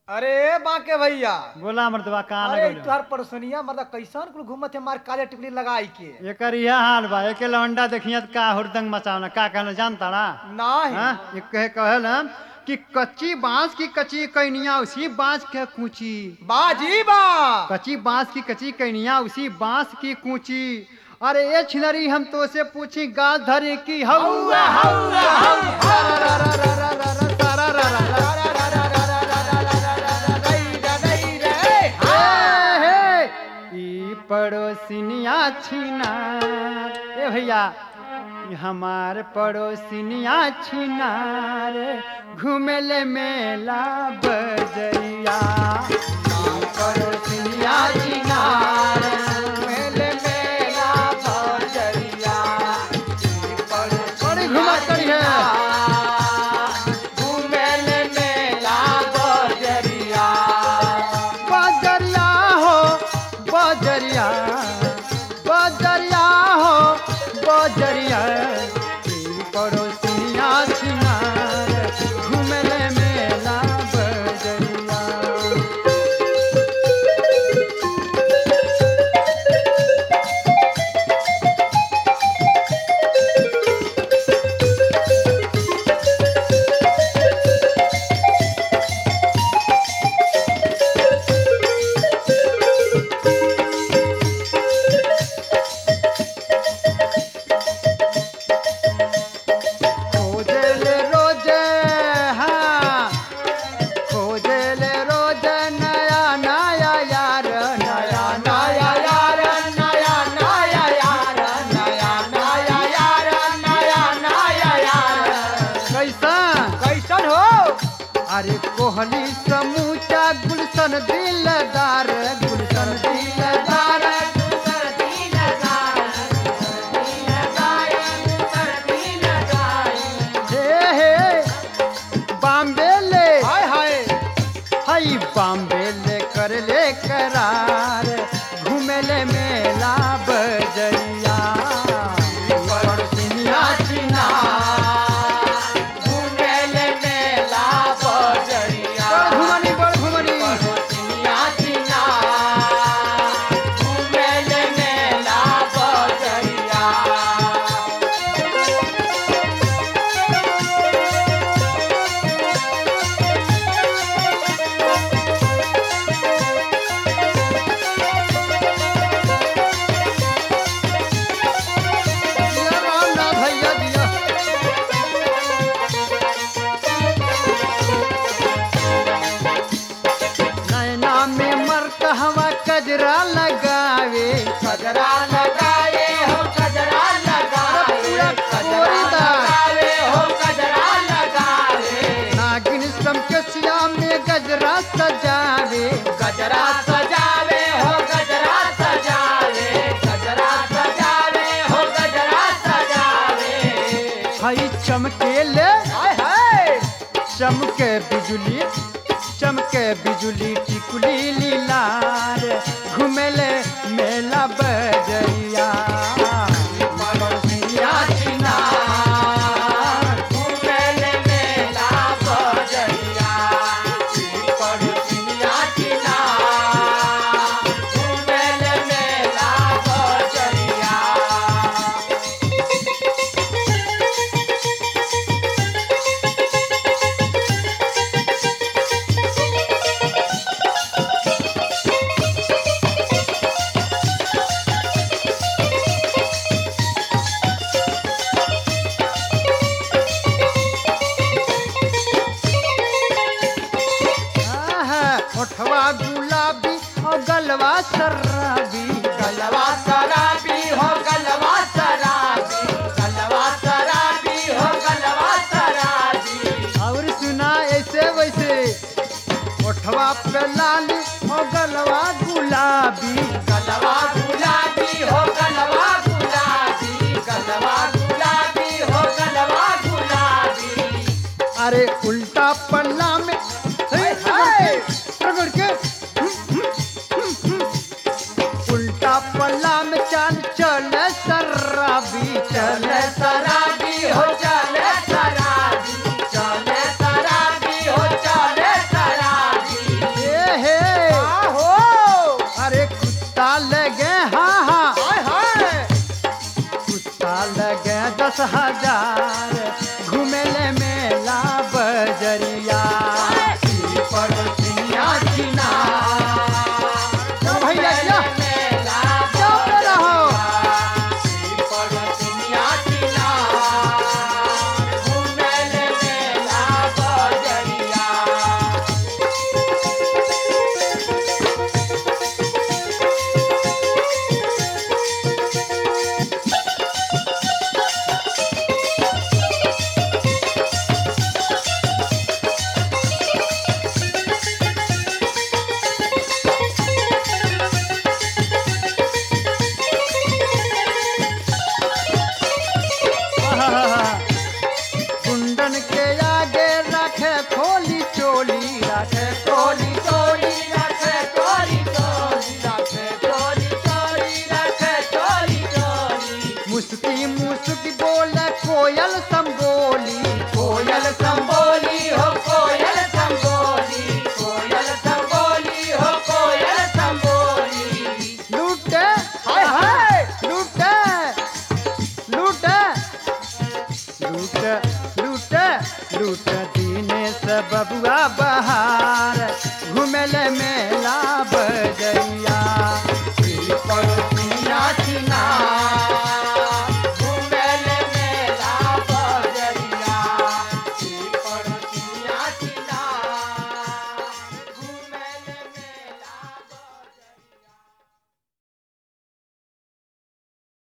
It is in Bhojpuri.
अरे बाके भैया बोला मर्दबा कहाँ अरे लगल तुहार परसोनिया मतलब कैसन कुल घूमत है मार काले टिकली लगाई के एकर यह हाल बा एके लौंडा देखिए त का हुरदंग मचावना का कहना जानता ना नाही हाँ ये कहे कहल हम कि कच्ची बांस की कच्ची कैनिया उसी बांस के कूची बाजी बा कच्ची बांस की कच्ची कैनिया उसी बांस की कूची अरे ये छिनरी हम तो से पूछी गाल धरे की हौवा हौवा ई पड़ोसिनिया छिना ए भैया ई हमार पड़ोसिनिया छिनार घूमेले मेला बजरिया ई पड़ोसिनिया छिनार घूमेले मेला बजरिया ई पड़ोसिनिया बड़ी घुमा करी है घूमेले मेला बजरिया बजरिया हो बजरिया बजरिया हो बजरिया ई पड़ोसिया छिनार घूमले मेला बजरिया खोजले रोज हाँ खोजले रोज नया नया यार नया नया यार नया नया यार नया नया यार नया नया यार कैसन कैसन हो अरे कोहली समूचा गुलशन दिलदार गुलशन दिलदार हे हे बॉम्बे ले हाय हाय हई बॉम्बे ले कर ले करार घूमेले मेला बजरिया पड़ोसिनिया चिना घूमेले मेला बजरिया घुमनी बड़ घुमनी पड़ोसिनिया चिना घूमेले मेला बजरिया दिया राम ना भैया दिया नैना में मर्क हवा कजरा लगावे कजरा लगाए हो कजरा लगावे कजरा लगावे हो कजरा लगावे नागिन सम के सिया में गजरा सजावे गजरा सजावे हो गजरा सजावे गजरा सजावे हो गजरा सजावे हई चमकेले हाय हाय चमके बिजुली चमके बिजुली टिकुली लीलार घुमेले मेला बजरिया पड़ोसिया चिनार, घुमेले मेला बजरिया। पड़ोसिया चिनार, घुमेले मेला बजरिया। आहा, ओठवा गुलाबी और गलवा शराबी गलवा शराबी हो गलवा शराबी गलवा शराबी हो गलवा शराबी और सुना ऐसे वैसे ओठवा पे लाली और गलवा गुलाबी गलवा गुलाबी हो गलवा गुलाबी गलवा गुलाबी हो गलवा गुलाबी अरे उल्टा पन्ना में हाय, हाय। रगड़ के उल्टा पल्ला में चाल चल शराबी चल शराबी हो चल शराबी चल शराबी हो चल शराबी लूट लूट दिनेश बबुआ बहार घुमेले मेला बजैया पीपल